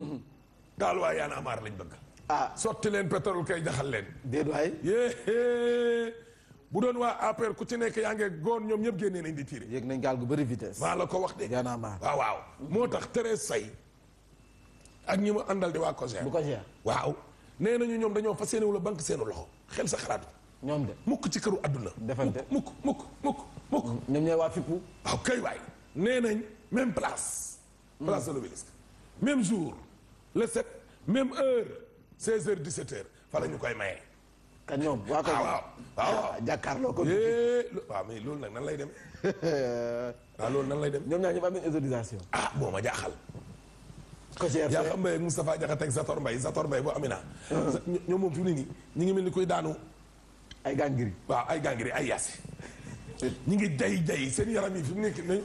daal waa Y'en a marre lañ bëgg ah sotti leen pétrole kay jaxal leen déet waay yéé bu doon waa APR ku ci nekk yaa ngi góor ñoom ñëpp génnee nañ di tiire yéeg nañ gaal gu bëri vitesse. maa la ko wax de Y'en a marre. waaw waaw moo tax Thérèse Faye ak ñi mu àndal di waa COJER bu ko jeex waaw nee nañu ñoom dañoo fas yéene wala banque seenu loxo xel sa xalaat ñoom de mukk ci këru àdduna Defante. mukk mukk mukk mukk ñoom ñooy waa fippu. waaw kay waay nee nañ même place place de l'Obélisque même jour le 7 même heure 16 heures 17 heures fa la ñu koy maye kan ñoom waa ko. waaw waaw waaw jàkkaarloo ko. Eh, lo- waaw mais loolu nag nan lay demee waaw loolu nan lay dem ñoom ñaar ñëpp am nañ autorisation. ah moo ma jaaxal ko jeex yaa xam Mbaye ak Moustapha Diakhaté ak Zator Mbaye Zator Mbaye bu Amina ño- ñoom moom fi mu ne nii ñi ngi mel ni koy daanu ay gàngiri. waaw ay gàngiri ay yaasi ñi ngi jay jay seen yaram yi fi mu nekk nañ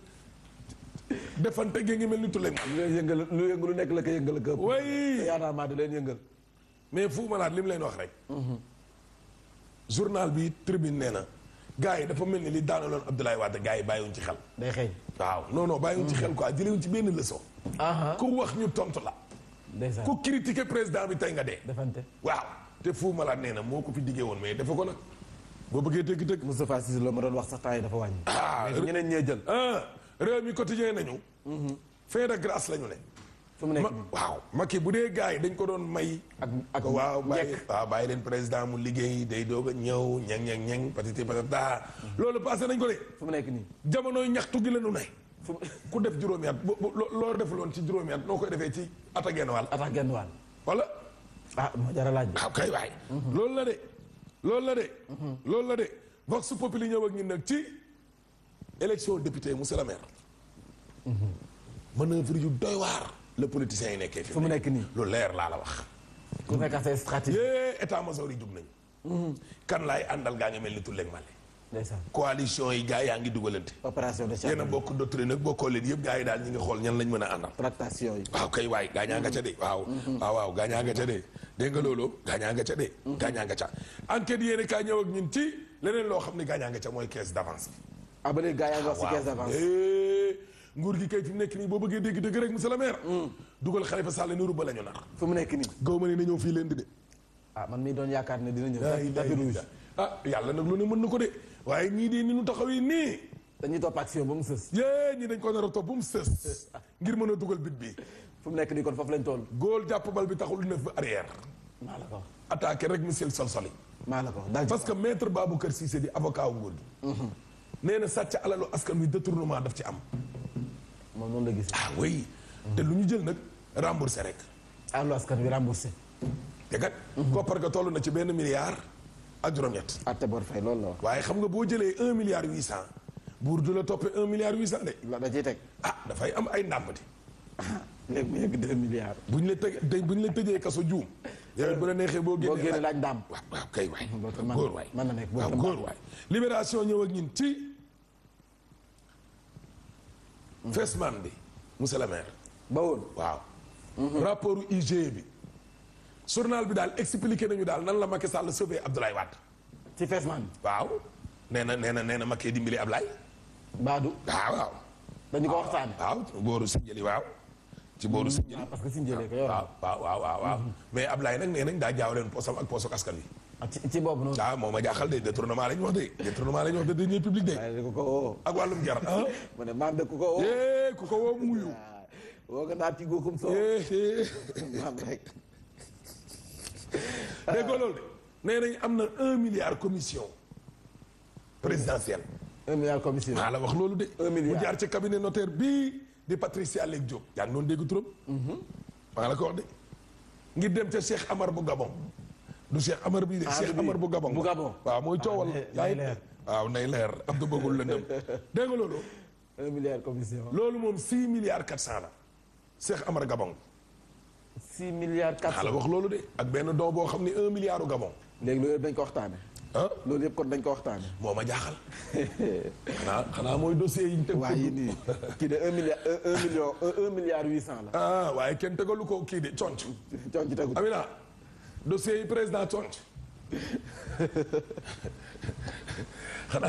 defante gi ngi mel ni tulleeg man lu leen yëngal lu yëngal lu nekk la ko yëngal ko. way Y'en a marre da leen yëngal. mais fu malaat li mu leen wax rek journal bi tribune nee na gars yi dafa mel ni li daanaloon Abdoulaye Wade gars yi bàyyiwuñ ci xel day xeeñ. waaw non non bàyyiwuñ ci xel quoi jëlewuñ ci benn leçon ku wax ñu tontu la ndeysaan ku critiquer président bi tey nga dee defante. waaw te fu malaat nee na moo ko fi diggee woon mais dafa ko nag boo bëggee dëgg dëgg Moustapha Cissé la ma doon wax sax temps yi dafa wàññi. ah mais ñeneen ñee jël. ah réew mi quotidien nañu fin de grâce la ñu ne fu mu nekk ma nii. waaw Macky bu dee gars yi dañ ko doon may ak ak waaw bàyyi njëkk. waaw bàyyi leen président mu liggéey day doog a ñëw ñang ñang ñang patati patata loolu passé nañ ko de fu mu nekk nii. jamonoy ñaxtu gi la ñu ne fu mu ku def juróomi at bu bu loo defuloon ci juróomi at noo koy defee ci at ak genn wàll attaque genn wàll. wala ah moo jar a laaj. waaw kay waay loolu la de loolu la de loolu la de vox populi ñëw ak ñun nag ci élection député monsieur le maire manœuvre yu doy waar le politicien yi nekkee fi fu mu nekk nii. lu leer laa la wax ku nekk ak say stratégie. yée état major yi jug nañu kan laay àndal gaa ngi mel ni tulleeg male ndeysaan. coalition yi gaa yaa ngi dugalante opération de yéen a change. bokk doctrine nag bokkoo leen yëpp gaa yi daal ñi nga xool ñan lañ mën a àndal tractation yi. waaw kay waay gaañaa nga ca de waaw waaw waaw gaañaa nga ca de dégg nga loolu gaañaa nga ca de gaañaa nga ca enquête yéene kaa ñëw ak ñun ci leneen loo xam ne gaañaa nga ca mooy caisse d'avance bi ah ba léegi gars yaa ngi wax si caisse d'avance. Eh, nguur gi kay fi mu nekk nii boo bëggee dégg dëgg rek monsieur le maire dugal Khalifa Sall ni ruba la ñu nar fu mu nekk nii. gaw ma ne na ñëw fii leen di de ah man mii doon yaakaar ne dina ñëw. ay tapis rouge. ah yàlla nag lu ne mën na ko de waaye ñii de ni ñu taxawee nii dañuy topp action ba mu sës. yée ñi dañ ko nar a topp bu mu sës ngir mën a dugal bit bi fu mu nekk nii kon foofu lañ toll. góol jàpp bal bi taxul neuf ba arrière maa la ko wax attaqué rek monsieur sol soli maa la ko wax daal parce que maître Baboucar Cissé di avocat wu nguur gi nee na sàcc alalu askan wi détournement daf ci am moom noonu la gis. ah oui te lu ñu jël nag remboursé rek allo askan wi remboursé. te kat koppar ga toll na ci benn milliard ak juróom-ñett atte bor fay loolu la wax. waaye xam nga boo jëlee un milliard huit cent buur du la toppee un milliard huit cent de la da ciy teg. ah dafay am ay ndàmpati léegi mu yegg deux milliards. bu ñu la tëj bu ñu la tëjee kaso juum yow bu la neexee boo boo génnee génne laaj ndàmp. waaw waaw kay waay Boo ko mën- góor waay mën na nekk boo waaw ko góor waay libération ñëw ak ñun ci Fesman bi monsieur le maire ba woon. waaw rapport IGE bi journal bi daal expliqué nañu daal nan la Macky Sall sauvé Abdoulaye Wade ci Fesman. waaw nee na nee na nee na Macky dimbali Ablaye Baadu. waaw waaw dañu ko waxtaane waaw booru Sindiély waaw ci booru Sindiély ah parce que suñu jëlee ko yow. waaw waaw waaw waaw waaw mais Ablaye nag nee nañ daa jaawaleen posam ak posu askan wi ah ci ci boobu noonu. waaw moo ma jaaxal de détournement la ñu wax de détournement la ñu wax de deniers publics de waaye da ko ko woo. ak wàllum jar ah mu ne maam de ku ko woo. eh ku ko woo muyu ah woo nga naa tigoo comme soo. eh eh maam rek. dégg nga loolu de nee nañ am na un milliard commission présidentielle un milliard commission. maa la wax loolu de Un milliard. mu jaar ci cabinet notaire bii di Patricia Lek Diop yaa ngi doon dégg turam maa la ko wax de ngir dem ca Cheikh Amar bu Gabon du Cheikh Amar bii de Ah, Cheikh du bii. Amar bu Gabon Bu Gabon. waaw mooy coowal nay- yaa nay ngi leer. waaw nay leer Abdou bëggul lëndëm dégg nga loolu un milliard commission. loolu moom six milliards quatre cent la Cheikh Amar Gabon six milliards quatre maa la cent. wax loolu de ak benn don boo xam ne un milliard u Gabon léegi loolu yëpp dañ ko waxtaane. ah loolu yëpp kon dañ ko waxtaane. moo ma jaaxal xanaa xanaa mooy dossier yi ñu teg waaye nii kii de un milliard un un million un un milliard huit cent la. ah waaye kenn tegalu ko kii de conc coon ci tegu. Amina dossier yi président conc xanaa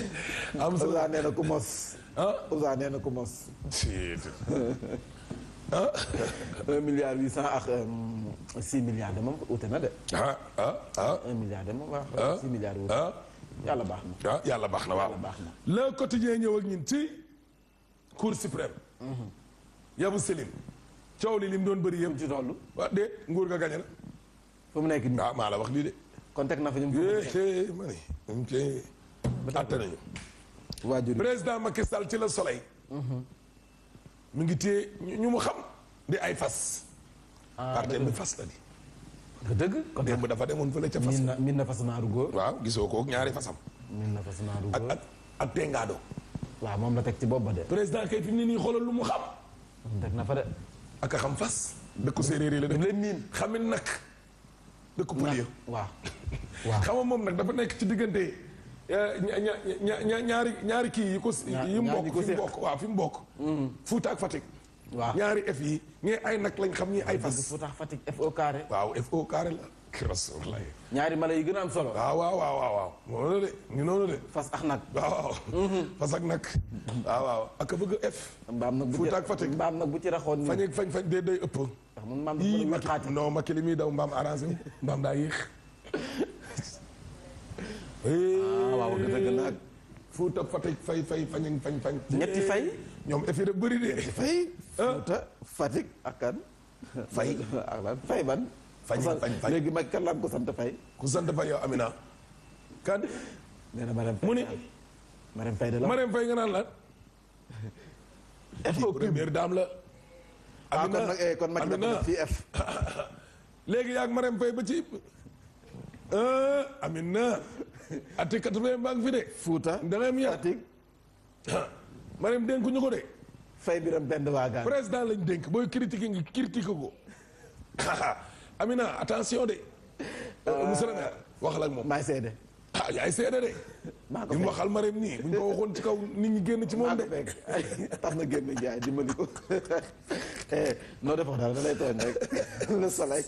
am sa Ousa nee na ku mos. ah Ousa nee na ku mos. si ah un milliard huit cent ak euh, six milliards de moom ute na de. ah ah ah un milliard de moom ah waaw six milliards wute. ah yàlla baax na. ah yàlla baax na waaw Yàlla baax na. le quotidien ñëw ak ñun ci cour suprême yabu selim coow li lim doon bëri yëpp ci toll. waa de nguur ga gañe na fu mu nekk nii. waaw maa la wax lii de kon teg na fa ñu. eh ma ne ñu koy atte nañu waajur yi. président Macky Sall ci la soleil mu ngi téye ñu ñu mu xam di ay fas ah parti bi fas la di dëgg kon démb dafa demoon fële ca fas min na min na fas naaru góor. waaw gisoo ko ñaari fasam min na fas naaru ak góor. ak ak tengaado waaw moom la teg ci bopp ba de. président kay fi mu ne nii xoolal lu mu xam teg na fa de. ak a xam fas dëkku séeréer yi la daf def leen miin. xamit nag dëkku pël yi waaw. waaw xam nga moom nag dafa nekk ci diggante eh, ña- ña- ña- ña- ñaari ñaari kii yi ko Ñaar- yi mu ñaar ñi bokk ko fi mu séq. bokk waaw fi mu bokk Fuuta ak Fatick waaw. ñaari F yi ñii ay nag lañ xam ñii ay dëgg fas fu tax Fatick FO carré. waaw FO carré la rasulullah ñaari mala yi gën a am solo. waaw waaw waaw waaw waaw noonu la de ñu noonu de fas ak nag. waaw waaw fas ak nag waaw waaw ak a bëgg F mbaam nag bu ci Fuuta ak Fatick. mbaam nag bu ci raxoon nii. fañ ak fañ fañ dee day ëpp ndax man mbaam dafa yii mën a Macky xaati. non Macky li muy daw mbaam arrangé wu mbaam daa yéex ah waaw dëgg nag. Fuuta Fatick fay fay fañ ak fañ fañ ñetti fay. ñoom F yi da bëri de fay. Fuuta Fatick ak kan. Fay. ak lan fay ban. Fañ, Sant- fañ, fañ. léegi mag kan la am ko sant fay. ku sant fay yow Amina kan nee na Marème Faye. mu ni Marème Faye de la. Marème Faye nga naan lan FO première dame la ah kon nag eh, kon mag dafa Amina def fii F. léegi yaag Marème Faye ba ci ah Amina ati quatre-vingt baa ngi fi de Fuuta. da ngay am yar Fatick. Marème dénkuñu ko de fay biram benn waagaan. président lañ dénk booy critiquer ngi critique ko Amina attention de monsieur le maire waxal ak moom maay seede. ah yaay seede de maa ko li mu fekk. waxal Marème nii buñ ko waxoon ci kaw nit ñi génn ci moom maa de ko fekk ay tax na génn jaay dimbali ko. eh noo defoo dara da lay tooñ rek le soleil.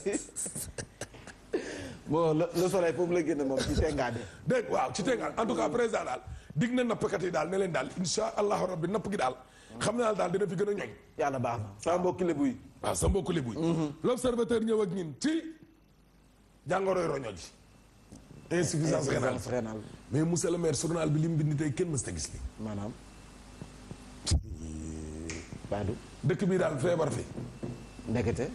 bon le le soleil foofu la génne moom ci tengaade. dégg waaw ci tegal en tout cas président daal dig na nappkat yi daal ne leen daal insha allahu rabbi napp gi daal xam naa daal dina fi gën a ñoñ yàlla baax na sama mbokki lébu yi. waaw sa mbokku lébu yi l'observateur ñëw ak ñin ci jàngoroy roño ji insuffisance rénale insuffisance rénale mais monsieur le maire journal bi li mu bind tey kenn mës ta gis li maanaam. Badou dëkk bii daal feebar fi ndekete.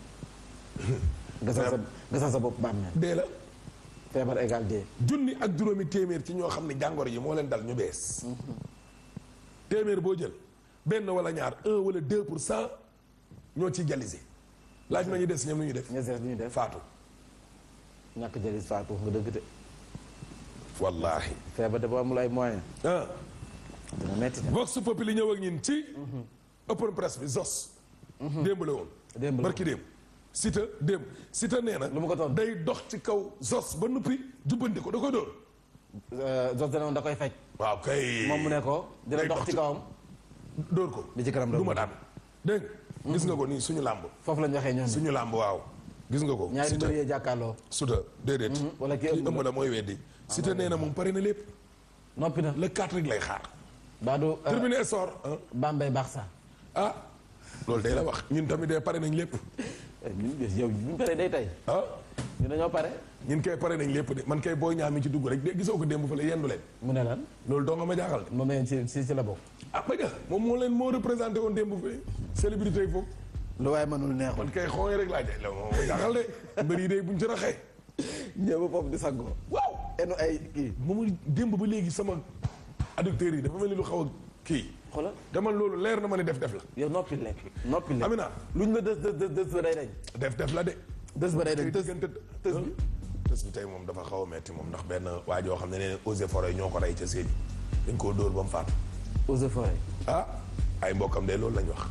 gasal sa gasal sa bopp bàmmeel. dee la feebar égal dee. junni ak juróomi téeméer ci ñoo xam ne jàngoro yi moo leen dal ñu bees téeméer boo jël benn wala ñaar un wala deux pour cent ñoo ciy dialysé laaj ma ñu des ñoom lu ñu def ña sees li ñu def faatu ñàkk jëlis faatu nga dëgg de. wallahi feebar de boo amul ay moyen ah dina metti de. Vox Populi ñëw ak ñin ci open press bi zos démb la woon Démb la barki démb sita démb sita nee na Lu mu ko tontu? day dox ci kaw zos ba nuppi jubbanti ko da koy dóor Jos dana da koy faj. waaw kay moom mu ne ko dina Day dox dox ci ci- kawam. dóor ko li ci kanam du ma rek. daan dégg nga gis nga ko nii suñu làmb foofu lañ waxee ñoom. suñu làmb waaw gis nga ko ñaari Siteu mbër yee jàkkaarloo. suta déedéet wala kii kii ëmb ëmb la mooy weddi Siteu nee na moom pare na lépp noppi na. le 4 rek lay xaar Badou. terminé sor Bambey Barça. ah loolu day la wax ñun tamit de pare nañ lépp ñun de yow ñu pare day tey. ah ñu dañoo pare. ñun kay pare nañ lépp de man kay booy ñaami ci dugg rek de gisoo ko démb fa la yendu leen mu ne lan loolu doo nga ma jaaxal de moom la ci ci ci la bokk. ah ba moom moo leen moo représenté woon démb fi célébrité yi foofu lu waaye mënul neexul. man kay xooy rek laa jël moo ma jaaxal de mbër yi de buñ ci raxee ñëw ba foofu di saggoo. waaw enu ay kii. moom démb ba léegi sama adducteurs yi dafa mel ni lu xaw a kii xoolal dama loolu leer na ma ne def def la yow noppi lekk. noppi lekk Amina luñ la dës dës dës dës ba day dañ. def def la de dës ba day dañ tey dës diggante tës bi. tës bi tey moom dafa xaw a metti moom ndax benn waa joo xam ne nee eaux et forêt ñoo ko rey ca séedi dañ koo dóor ba mu faatu eaux et forêt. ah ay mbokkam de loolu lañ wax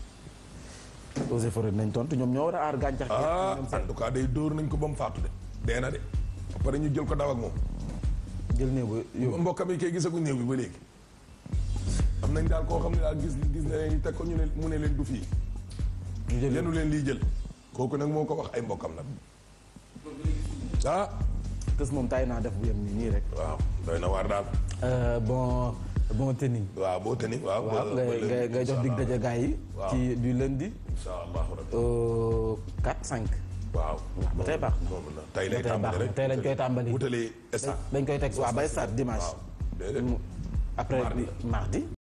eaux et forêt nañ tontu ñoom ñoo war a aar gàncax gi. ah ñoom en seen tout cas day dóor nañ ko ba mu faatu de dee na de ba pare ñu jël ko daw ak moom jël néew ba yóbbu. mbokkam yi kay gisaguñ néew bi ba léegi am nañ daal koo xam ne daal gis gis na leen teg ko ñu ne mu ne leen du fii ñu jël lenu leen lii jël kooku nag moo ko wax ay mbokkam nag ah tës moom tay naa def bu yem nii nii rek. waaw doy na waar daal Euh, bon bon tenue. waaw boo tëni waaw. waaw ngay ngay ngay jox dig daje gars yi. Waaw. ci du lundi incha allahu rabbi. au 4 5. waaw. ba tey baax na. moom la tey ba lay tey baax tàmbali na rek. tey lañ koy tàmbali. wutali stade. dañ koy teg waaw bay start dimanche. waaw déedéet. après Mardi. mardi.